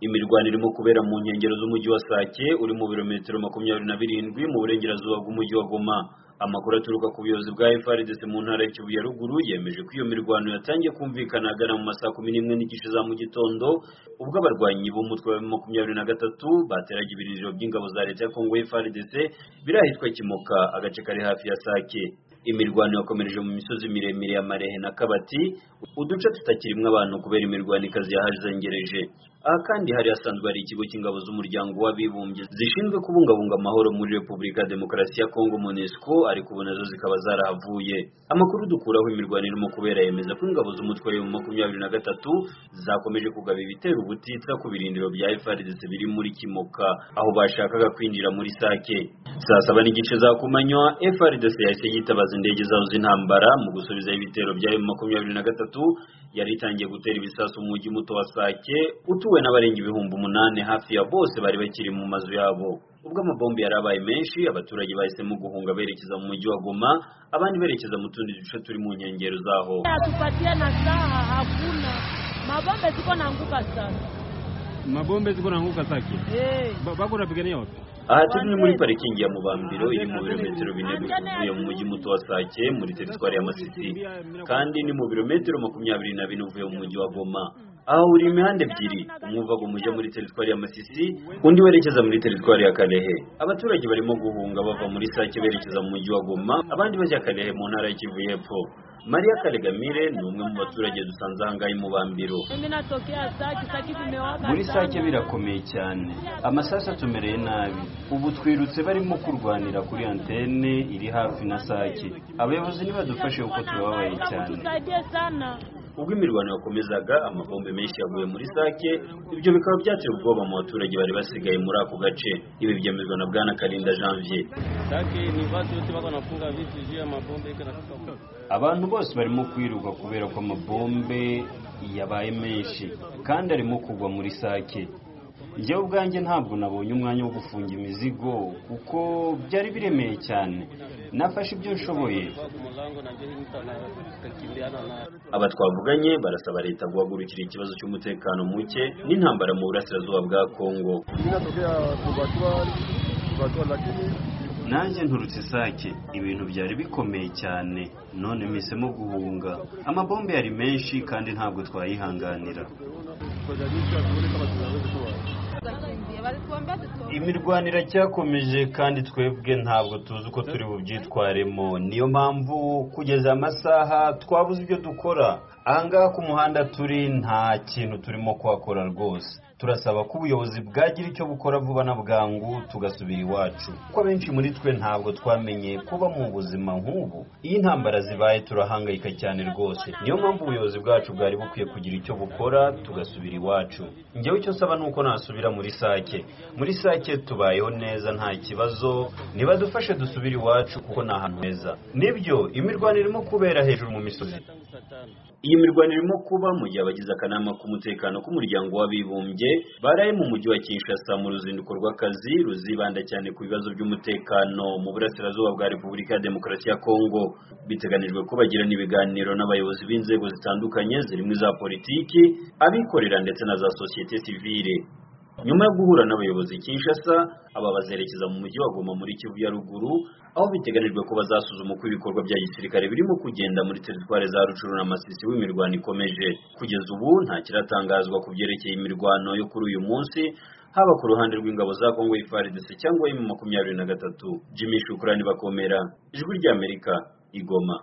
imirwano irimo kubera mu nkengero z'umujyi wa Sake uri mu birometero makumyabiri na birindwi mu burengerazuba bw'umujyi wa Goma amakuru aturuka ku buyobozi bwa FARDC mu ntara ya Kivu ya ruguru yemeje ko iyo mirwano yatangiye kumvikana agana mu masaa kumi n'imwe n'igice za mu gitondo ubwo abarwanyi b'umutwe wa makumyabiri na gatatu bateraga ibirindiro by'ingabo za leta ya Kongo FARDC biri ahitwa Kimoka agace kari hafi ya Sake imirwano yakomereje mu misozi miremire ya Marehe na Kabati uduce tutakirimwe abantu kubera imirwano ikazi yahazengereje aha kandi hari hasanzwe hari ikigo cy'ingabo z'umuryango w'abibumbye zishinzwe kubungabunga amahoro muri Repubulika Demokarasi ya Kongo MONUSCO ariko ubu nazo zikaba zarahavuye amakuru dukuraho imirwano irimo kubera yemeza ko ingabo z'umutwe wa makumyabiri na gatatu zakomeje kugaba ibitero ubutitsa ku birindiro bya FARDC biri muri Kimoka aho bashakaga kwinjira muri Sake saa saba n'igice za kumanywa FARDC yahise yitabaza indege zazo z'intambara mu gusubiza ibitero bya makumyabiri na gatatu yari itangiye gutera ibisasu mu mujyi muto wa Sake utuwe n'abarenga ibihumbi umunani hafi ya bose bari bakiri mu mazu yabo ubwo amabombi yari abaye menshi abaturage bahisemo guhunga berekeza mu mujyi wa Goma abandi berekeza mu tundi duce turi mu nkengero zaho hatupatie na saha hakuna mabombe ziko na nguka sana Mabombe ziko naanguka Sake. hey. Ba- Bako napigania wapi? aha turi ni muri parikingi ya Mubambiro iri mu birometero bine bivuye mu mujyi muto wa Sake muri teritwari ya Masisi kandi ni mu birometero makumyabiri na bine uvuye mu mujyi wa Goma aho uri imihanda ebyiri umwe uva mu mujyi muri teritwari ya Masisi undi werekeza muri teritwari ya Kalehe abaturage barimo guhunga bava muri Sake berekeza mu mujyi wa Goma abandi bajya Kalehe mu ntara ya Kivu y'Epfo Maria Kalegamire ni umwe mu baturage dusanze aha ngaha i Mubambiro mimi natokea saki saki zimewaka muri sana. sake birakomeye cyane amasasu atumereye nabi ubu twirutse barimo kurwanira kuri antene iri hafi na sake abayobozi nibadufashe kuko turababaye cyane Tusaidie sana ubwo imirwano yakomezaga amabombe menshi yaguye muri sake ibyo bikaba byateye ubwoba mu baturage bari basigaye muri ako gace ibi byemezwa na bwana karinda janvier Sake ni watu wote wako wanafunga vitu juu ya mabombe kana abantu bose barimo kwiruka kubera ko amabombe yabaye menshi kandi arimo kugwa muri sake njyewe ubwanjye ntabwo nabonye umwanya wo gufunga imizigo kuko byari biremeye cyane nafashe ibyo nshoboye kwa mulango na jeshi mtu anakimbiana na aba twavuganye barasaba leta guhagurukira ikibazo cy'umutekano muke n'intambara mu burasirazuba bwa kongo Mimi natokea Kubatiwa, Kubatiwa lakini nanjye nturutse isake ibintu byari bikomeye cyane none mpisemo guhunga amabombe yari menshi kandi ntabwo twayihanganira tutajarisha tuone kama tunaweza kuwa. imirwano iracyakomeje kandi twebwe ntabwo tuzi uko turi bubyitwaremo niyo mpamvu kugeza amasaha twabuze ibyo dukora ahangaha ku muhanda turi nta kintu turimo kuhakora rwose turasaba ko ubuyobozi bwagira icyo bukora vuba na bwangu tugasubira iwacu kuko abenshi muri twe ntabwo twamenye kuba mu buzima nk'ubu iyo intambara zibaye turahangayika cyane rwose niyo mpamvu ubuyobozi bwacu bwari bukwiye kugira icyo bukora tugasubira iwacu njyewe icyo nsaba ni uko nasubira muri sake muri sake tubayeho neza nta kibazo nibadufashe dusubire iwacu kuko ni ahantu heza nibyo imirwano irimo kubera hejuru mu misozi tangu saa tano. iyi mirwano irimo kuba mu gihe abagize akanama k'umutekano k'umuryango w'abibumbye baraye mu mujyi wa Kinshasa mu ruzinduko rw'akazi ruzibanda cyane ku bibazo by'umutekano mu burasirazuba bwa Repubulika ya Demokarasi ya Kongo biteganijwe ko bagirana ibiganiro n'abayobozi b'inzego zitandukanye zirimo iza politiki abikorera ndetse na za sosiyete sivile nyuma yo guhura n'abayobozi i Kinshasa aba bazerekeza mu mujyi wa Goma muri Kivu ya ruguru aho biteganijwe ko bazasuzuma uko ibikorwa bya gisirikare birimo kugenda muri teritwari za Rucuru na Masisi w'imirwano ikomeje kugeza ubu nta kiratangazwa ku byerekeye imirwano yo kuri uyu munsi haba ku ruhande rw'ingabo za Kongo FARDC cyangwa M makumyabiri na gatatu Jimmy Shukrani bakomera ijwi ry'Amerika igoma